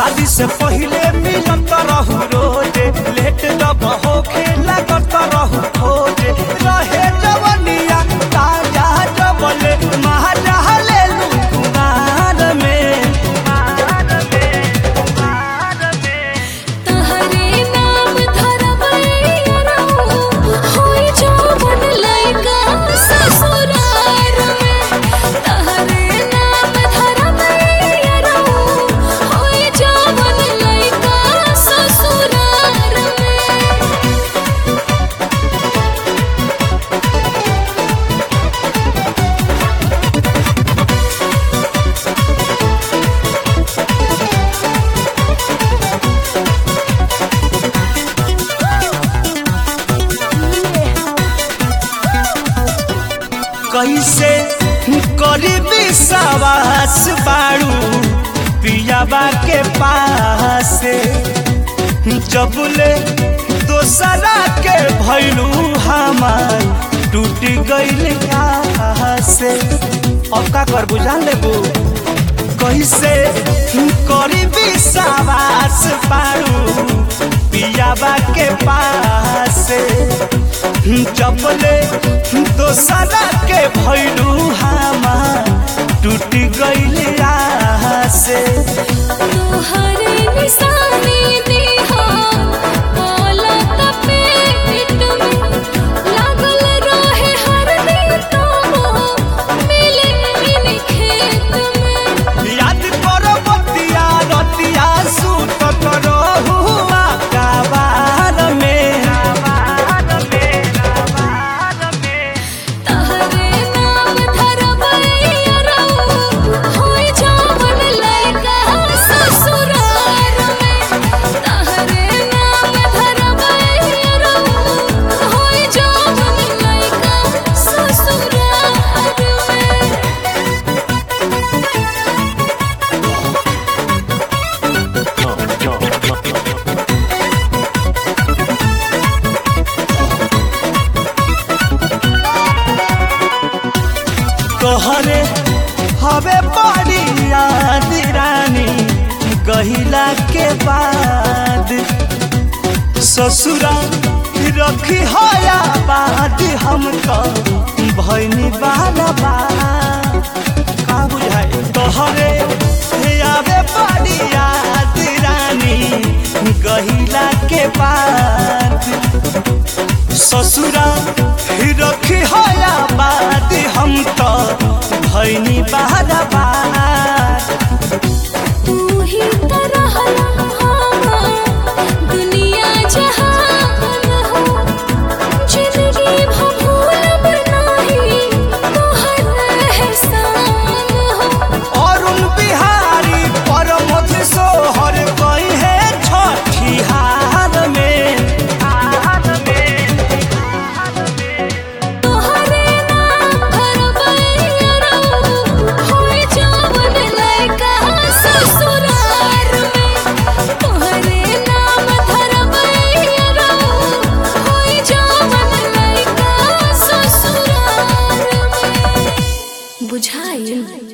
शादी से पहिले मिलत रहू रोजे लेट जब होखे लागत रहू खोजे रहे जवनिया ताजा जबले महाजा लेलू कुमार में तहरे नाम धरबैया होई जवन लइका ससुरार में तहरे नाम धरबैया होई जवन लइका ससुरार में कैसे करी विश्वास बाड़ू पियाबा के पास जबले दोसरा के भैलू हमार टूट गईल से अब का कर बुझा लेबू कैसे करी विश्वास बाड़ू पियाबा के पास जबले दोसरा के भैलू हमार टूट गईल से तोहरे निशानी देहा बोलत पेट में लागल रहे हर दिन तो मिले इन खेत में याद करो बतिया रतिया सूत करो हुआ काबार में तहरे नाम धरबैया होई जवन लइका ससुरार में तहरे नाम धरबैया होई जवन लइका ससुरार में तोहरे हवे बड़ी याद रानी गहिला के बाद ससुरा रखी हया बाद हम तो भैनी बाला बा का बुझाए तोहरे आवे बड़ी याद रानी गहिला के बाद ससुरा रखी हया बाद हम तो भैनी बारा बार तू ही तो रहला हमार दुनिया जहान हो जिंदगी भूलब नाही तोहर एहसान हो अरुण बिहारी परमथ सोहर कही है छठी हार में तोहरे नाम धरबैया होई जवन लइका ससुरार में तोहरे नाम धरबैया होई जवन लइका ससुरार में बुझाइल